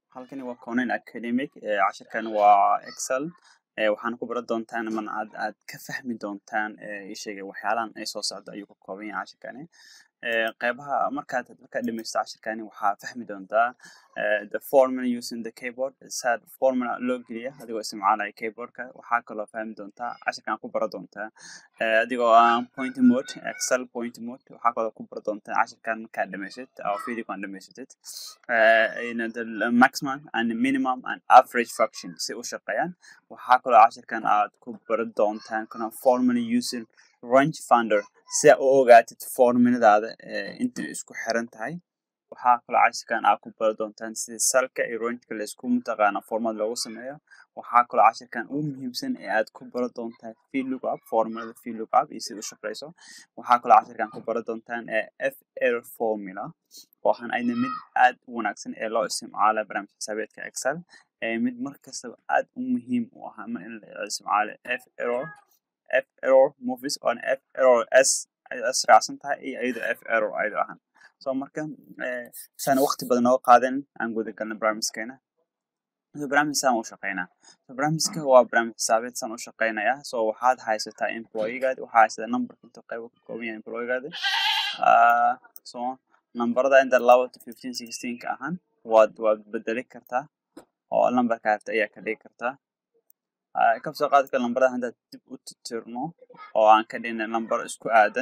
halkani waa Conan Academic ee cashirkan waa Excel ee waxaana ku baran doontaan ama aad aad ka fahmi doontaan ee ii sheegay waxyaalahan ay soo socdo ayuu ka kooban yahay cashirkani ee qeybaha markaad markaad dhamaysto cashirkani waxaa fahmi doontaa ee the formula using the keyboard sad formula loo geliya adigoo isticmaalaya keyboardka waxaa kaloo fahmi doontaa cashirkan ku baran doontaa ee adigoo aan point mode excel point mode waxaa kaloo ku baran doontaa cashirkan markaad dhamaysid oo videogan dhamaysatid in the maximum and minimum and average function si u shaqeeyaan waxaa kaloo cashirkan aad ku baran doontaan kana formula using range finder si aad u ogaatid formuladaada inta isku xiran tahay waxaa kaloo cashirkan aad ku baran doontaan sida salka iyo rangeka laisku mataqaana formad loogu sameeyo waxaa kaloo cashirkan ugu muhiimsan ee aad ku baran doontaan vlookup formulada vlookup iyo sida u shaqeyso waxaa kaloo cashirkan ku baran doontaan f error formula oo ahaan ayna mid aad u wanaagsan ee loo isticmaalo barnaamij xisaabeedka excel ee mid markastaba aad u muhiim u ah ama in la isticmaalo f error f error movies oo f error s s raacsan tahay iyo iyadoo f error ayadoo ahaan so marka saan waqti badan nooga qaadan aan guda galna barnaamijkeena so barnaamij saan u shaqeynaa so barnaamijka waa barnaamij xisaabeed saan u shaqeynaya so waxaad haysataa employeegaadi waxaa haysataa numberka intuu qaybo ka kooban yahay employeegaadi so nambarada inta laba to fifteen sixteen ka ahaan waad waad bedeli kartaa oo lambarka harta ayaa ka dhigi kartaa kabsoo qaadka lambarada haddaad dib u titirno oo aan ka dhigna lambar isku aadan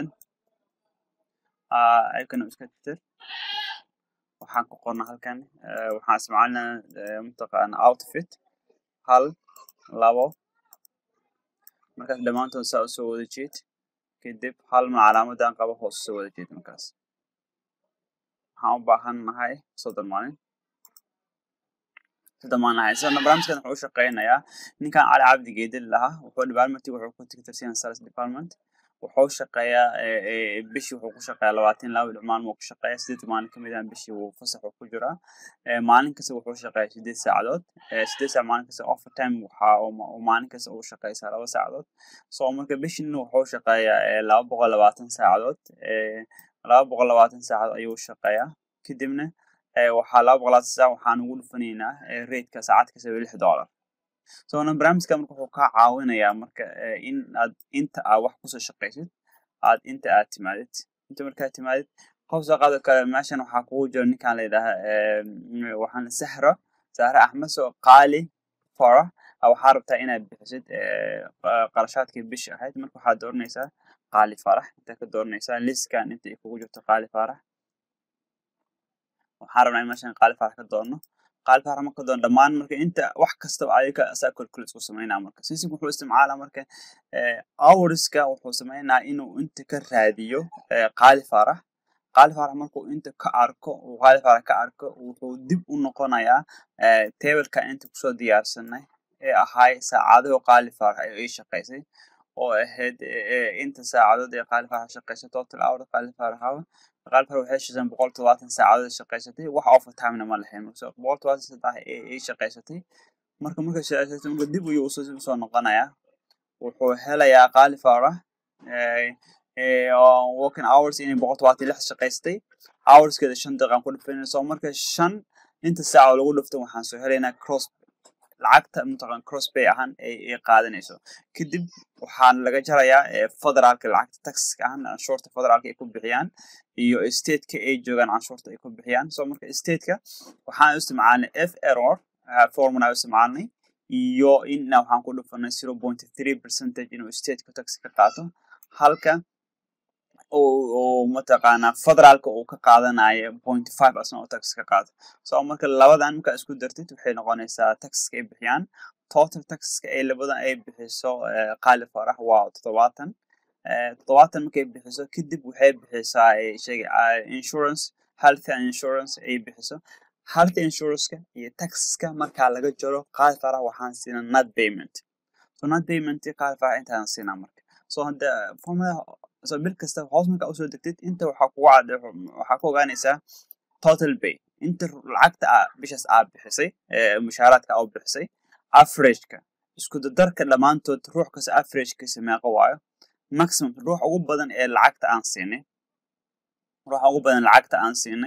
ayakana iska titir waxaan ku qorna halkan waxaan isticmaalinaa mataqaana outfit hal labo markaas dhammaantood saa usoo wada jeed kadib hal ma calaamadan qaba hoos usoo wada jeed markaas waxaan u baahan nahay soddon maalin soddon maalin nahay sidoo barnaamijkan wuxuu u shaqeynayaa ninkan cali cabdi geedil lahaa wuxuu departmentig wuxuu ku tigtirsan sales department wuxuu shaqeeyaa bishii wuxuu ku shaqeeyaa labaatan laba dhinac maalin wuu ku shaqeeyaa sideed maalin kamid ah bishii wuu fasax ku jiraa maalin kasta wuxuu shaqeeyaa sideed saacadood sideed saac maalin kasta overtime waxa uu maalin kasta uu shaqeysaa laba saacadood so marka bishiina wuxuu shaqeeyaa laba boqol labaatan saacadood laba boqol labaatan saacadood ayuu shaqeeyaa kadibna waxaa laba boqol labaatan saac waxaan ugu dhufanaynaa rateka saacad kasta lix dollar so barnaamijka marka wuxuu kaa caawinayaa marka in aad inta aad wax kusoo shaqeysid aad inta aad timaadid inta markaad timaadid qof soo qaado kale meeshan waxaa kugu jira ninkan la yidhaaha waxaan sahra sahra axmed soo qaali fara waxaa rabtaa inaad bixisid qarashaadkii bishi ahayd marka waxaad dooranaysaa qaali farax intaa ka dooranaysaa liskan inta ay kugu jirto qaali farax waxaan rabnaa in meeshan qaali farax ka doorno qaali farax marka doon dhammaan marka inta wax kastaba ayaga asaa calculate ku sameynaa marka sisig wuxuu isticmaalaa marka hourska wuxuu sameynaa inuu inta ka raadiyo qaali farax qaali farax markuu inta ka arko uu qaali farax ka arko wuxuu dib u noqonayaa tableka inta kusoo diyaarsanay ee ahay saacadaho qaali farax ay ii shaqeysay oo ahayd inta saacadood ee qaali farax shaqeysay total hour qaali farax hour qaali farax waxay shaqeysay boqol todobaatan saacadood shaqeysatay wax overtimena ma lahayn marka boqol todobaatan saddex ay shaqeysatay marka marka shaqeysatay marka dib ayuu usoo noqonayaa wuxuu helayaa qaali farax working hours inay boqol todobaatan lix shaqeystay hourskeeda shan daqiiqan ku dhufanayna so marka shan inta saaca lagu dhufto waxaan soo helaynaa cross lacagta mataqan crosspay ahaan ay qaadanayso kadib waxaan laga jarayaa federaalka lacagta taxiska ahaan canshuurta federaalka ay ku bixiyaan iyo stateka ay joogaan canshuurta ay ku bixiyaan so marka stateka waxaan isticmaalnay f error formula isticmaalnay iyo inna waxaan ku dhufanay zero point three percentage inuu stateka tax ka qaato halka uu mataqaanaa federaalka uu ka qaadanayo point five asna oo tax ka qaato so marka labadan markaa isku dartid waxay noqonaysaa taxiska ay bixiyaan total taxiska ay labadan ay bixiso qaali farax waa toddobaatan toddobaatan markay bixiso kadib waxay bixisaa sheega insurance health insurance ay bixiso health insuranceka iyo taxiska markaa laga jaro qaali farax waxaan siinaa not payment so not payment qaali farax intaan siinaa marka so hadda formula so bil kasta hoos markaa usoo degtid inta waxaa kugu cad waxaa ku ogaanaysaa total pay inta lacagta aa bishaas aa bixisay mushaaraadka aa bixisay averageka isku dadarka dhammaantood ruux kasta averagekisa meeqa waayo maximum ruux ugu badan ee lacagta aan siinay ruuxa ugu badan lacagta aan siinay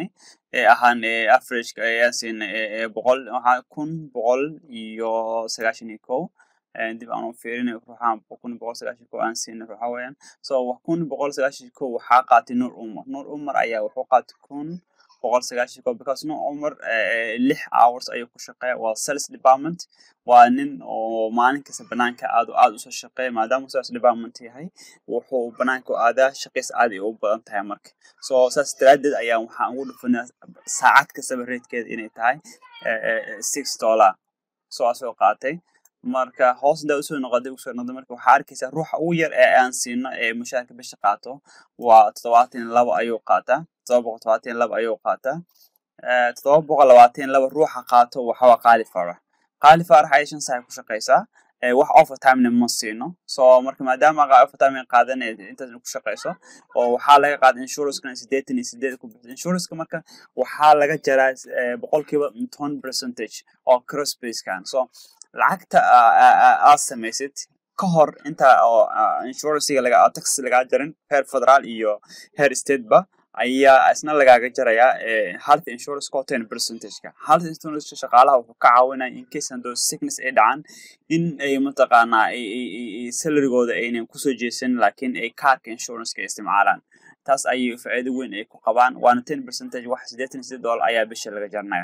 ee ahaan averageka ayaan siinay boqol waxaa kun boqol iyo sagaashan iyo kow dib aan u fiirinay ruuxaan kun boqol sagaashan kow aan siinay ruuxa weeyaan so kun boqol sagaashan kow waxaa qaatay nuur umar nuur umar ayaa wuxuu qaatay kun boqol sagaashan kow because nuur umar lix hours ayuu ku shaqeeya waa sales department waa nin oo maalin kasta banaanka aad aad usoo shaqeeya maadaama sales department yahay wuxuu banaanka aadaa shaqeysa aad ay u badan tahay marka so saas daraadeed ayaa waxaan ugu dhufanaa saacad kastaba reedkeeda inay tahay six dollar so asoo qaatay marka hoos intaa usoo noqoday usoo noqday marka waxaa arkaysaa ruuxa ugu yar ee aan siino ee mushaarka bisha qaato waa toddobaatan iyo laba ayuu qaataa toddoba boqol todobaatan iyo laba ayuu qaataa toddoba boqol labaatan iyo laba ruuxa qaato waxa waa qaali farax qaali farax ayay shan saac ku shaqeysaa wax overtimena ma siino so marka maadaama overtime qaadan intaas ku shaqeyso oo waxaa laga qaada insurancekana sideetan iyo sideed ku bixisa insuranceka marka waxaa laga jaraa boqolkiiba toban percentage oo crossbasekan so lacagta aad samaysid ka hor inta oo insurancega laga tax lagaa jarin heer federaal iyo heer stateba ayaa isna lagaaga jarayaa health insurance ko ten percentageka health insurance shaqaalaha wuxuu ka caawinaya in case handoo sickness ay dhacaan in ay mataqaanaa salarigooda aynan kusoo jeesan laakiin ay kaarka insuranceka isticmaalaan taas ayay faa'iido weyn ay ku qabaan waana ten percentage wax siddeetan iyo siddeed dollar ayaa bisha laga jaranaya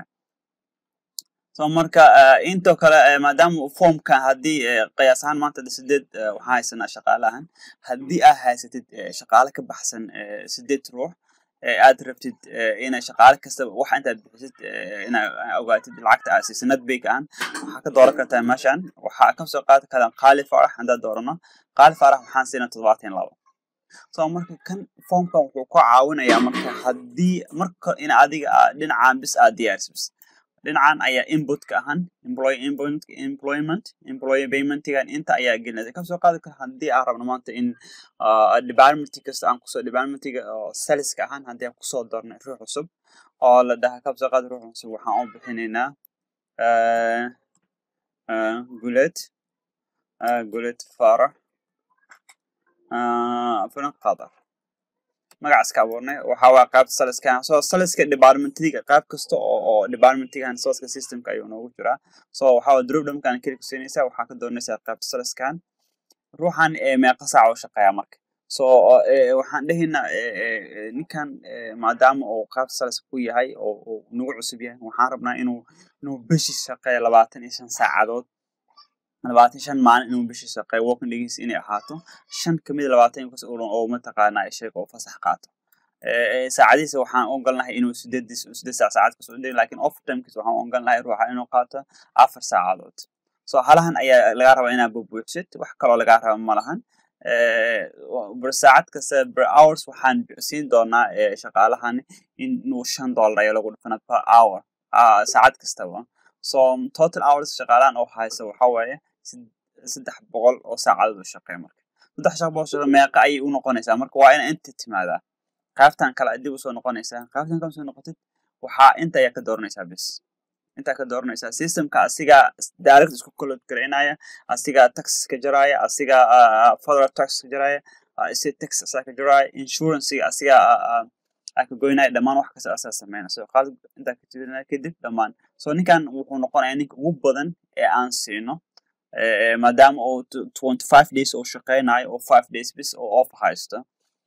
so marka intoo kale maadaama formkan haddii qiyaas ahaan maanta sideed waxaan haysanaa shaqaalahan haddii aad haysatid shaqaale ka baxsan sideed ruux aad rabtid inay shaqaale kastaba wax intaad bixisid inaad ogaatid lacagta aad siisa nadbig aan waxaa ka dooran kartaa meeshan waxaa kasoo qaadi kartaa qaali farax haddaad doorano qaali farax waxaan siinaa toddobaatan labo so marka kan formkan wuxuu ku caawinayaa marka haddii marka in adiga dhinacaan bis aad diyaarsis dhinacan ayaa inputka ahaan employee employment employee paymentigan inta ayaa gelinaysa kasoo qaadi kara haddii aan rabno maanta in department kasta aan kusoo departmentiga oo saleska ahaan haddii aan kusoo darnay ruux cusub oo la dhaha kasoo qaadi ruux cusub waxaan u bixinaynaa gulet gulet farax filan qadar magacaas ka abuurnay waxa waa qaybta saliskan so saliska departmentiga qayb kasta oo oo departmentigan saliska systemka ayuu noogu jiraa so waxa waa dropdomkan keli kusiinaysaa waxaa ka doonaysaa qaybta saliskan ruuxan meeqa saac u shaqeeya marka so waxaan dhehaynaa ninkan maadaama uu qaybta saliska ku yahay oo nagu cusub yahay waxaan rabnaa inuu inuu bishi shaqeeya labaatan iyo shan saacadood labaatan shan maalin inuu bishii shaqeeyo working days inay ahaato shan kamid labaatan kas oo mataqaanaa sheega oo fasax qaato saacadiisa waxaan ogolnahay inuu sideed sideed saac saacad kasoo dhigi lakin overtimekiisa waxaan ogolnahay ruuxa inuu qaato afar saacadood so halahan ayaa lagaa rabaa inaad bubuuxsid wax kaloo lagaa raba ma lahan ber saacad kasta ber hours waxaan siin doonaa shaqaalahan inuu shan dollar ayaa lagu dhufana per hour saacad kastaba so total hours shaqaalahan oo haysa waxa waaye saddex boqol oo saacadood u shaqeeya marka saddex shaq boqol shaqe meeqa ayay u noqonaysaa marka waa ina inta timaadaa qaybtan kale dib usoo noqonaysaa qaybtan kale soo noqotid waxaa inta ayaa ka dooranaysaa bis intaa ka dooranaysaa systemka asigaa direct isku kolod garaynaya asigaa tax ka jaraya asigaa federal tax ka jaraya state tax asaa ka jaraya insurancega asigaa ka goynaya dhammaan wax kasta asaa sameynaya so qaad intaa ka jirinaya kadib dhammaan so ninkan wuxuu noqonayaa ninka ugu badan ee aan siino maadaama uu twenty five days oo shaqeynayo oo five days bis oo off haysto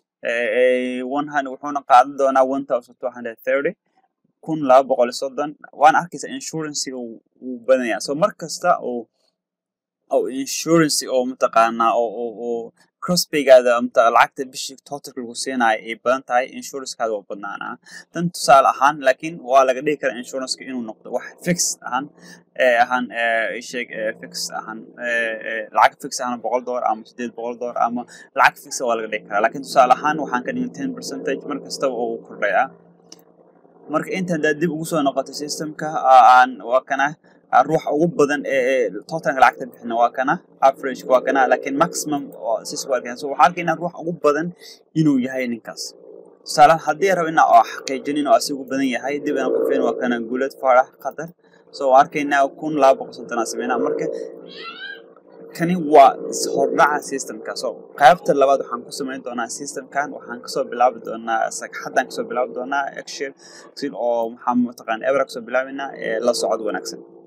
wuxuuna qaadan doonaa one thousand two hundred thirty kun laba boqol iyo soddon waana arkaysa insurancega wuu badanyaa so mar kasta oo oo insurance oo mataqaanaa oo crossbaygaada lacagta bishii totalka lagu siinayo ay badan tahay insurancekaada waa badnaanaa tan tusaale ahaan laakiin waa laga dhigi karaa insuranceka inuu noqdo wax fix ahaan ahaan sheeg fix ahaan lacag fix ahaan boqol dollar ama sideed boqol dollar ama lacag fixa waa laga dhigi karaa laakiin tusaale ahaan waxaan ka dhigin ten percentage mar kastaba oo kordhayaa marka inta haddaad dib ugu soo noqoto systemka aan waa kana ruuxa ugu badan ee totalka lacagta bixina waa kana average waa kana laakiin maximum sis waa arkayna so waxaa arkaynaa ruuxa ugu badan inuu yahay ninkaas tusaalehan haddii rabo inaa oo xaqiijin inuu asigu badan yahay dib inaan ku fiirin waa kana guulad farax qatar so waa arkaynaa kun laba boqol soddonaa sameynaa marka kani waa hordhaca systemka so qaybta labaad waxaan ku samayn doonaa systemkan waxaan kasoo bilaabi doonaa sagxaddaan kasoo bilaabi doonaa excel oo maxaa mataqaan ebra kasoo bilaabaynaa la socod wanaagsan